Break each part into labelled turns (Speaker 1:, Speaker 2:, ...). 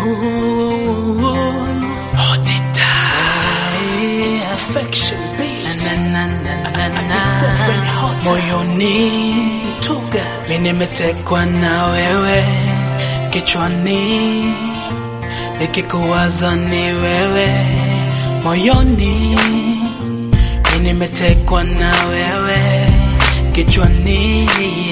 Speaker 1: Hold it down. It's perfection beat. Na, na, na, na, na, na. Moyoni tuga, mi nimetekwa na wewe kichwani, nikikuwaza ni wewe moyoni, mi nimetekwa na wewe kichwani,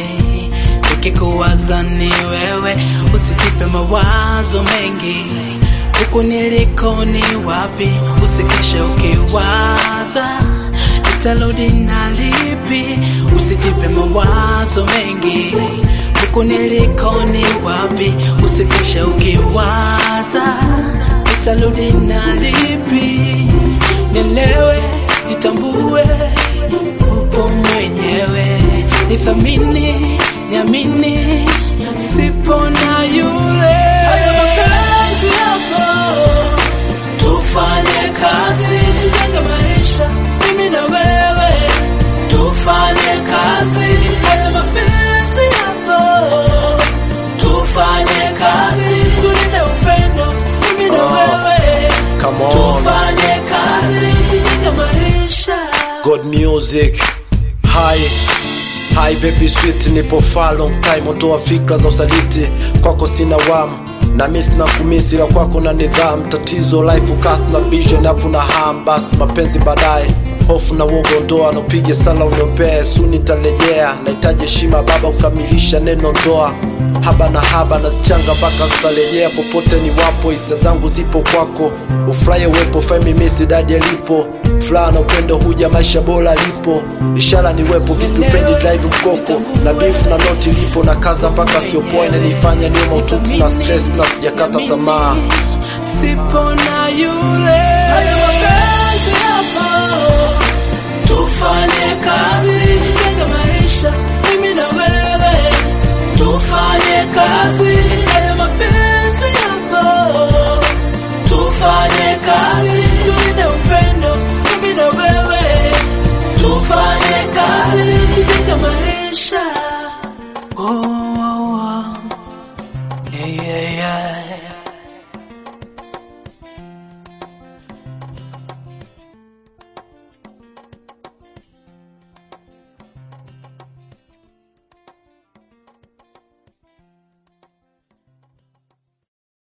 Speaker 1: nikikuwaza ni wewe, usijipe mawazo mengi huku niliko ni wapi, usikeshe ukiwaza nitarudi na lipi, usijipe mawazo mengi huku niliko ni wapi, usikeshe ukiwaza nitarudi na lipi, nielewe, jitambue, upo mwenyewe, nithamini, niamini, sipo na yule Haya mapenzi yako tufanye kazi tujenge maisha mimi na wewe tufanye kazi haya mapenzi yako tufanye kazi tulinde upendo mimi na
Speaker 2: Oh,
Speaker 1: wewe
Speaker 2: come on.
Speaker 1: tufanye kazi tujenge maisha
Speaker 2: God music Hi Hi baby sweet nipo far long time ondoa fikra za usaliti kwako sina wamu na miss na kumisi la kwako na nidhamu tatizo life cast na vision afu na ham basi mapenzi baadaye hofu na uogo ndoa nopige sala uniombee suni nitarejea nahitaji heshima baba kukamilisha neno ndoa haba na haba nazichanga mpaka zitarejea popote ni wapo hisia zangu zipo kwako ufurahi uwepo femi misi dadi alipo furaha na upendo huja maisha bora lipo ishara ni wepo vipi upendi drive mkoko na beef na noti lipo na kaza mpaka siopoa inanifanya niwe maututi na stress na sijakata tamaa
Speaker 1: sipo na yule haya mapenzi yako tufanye kazi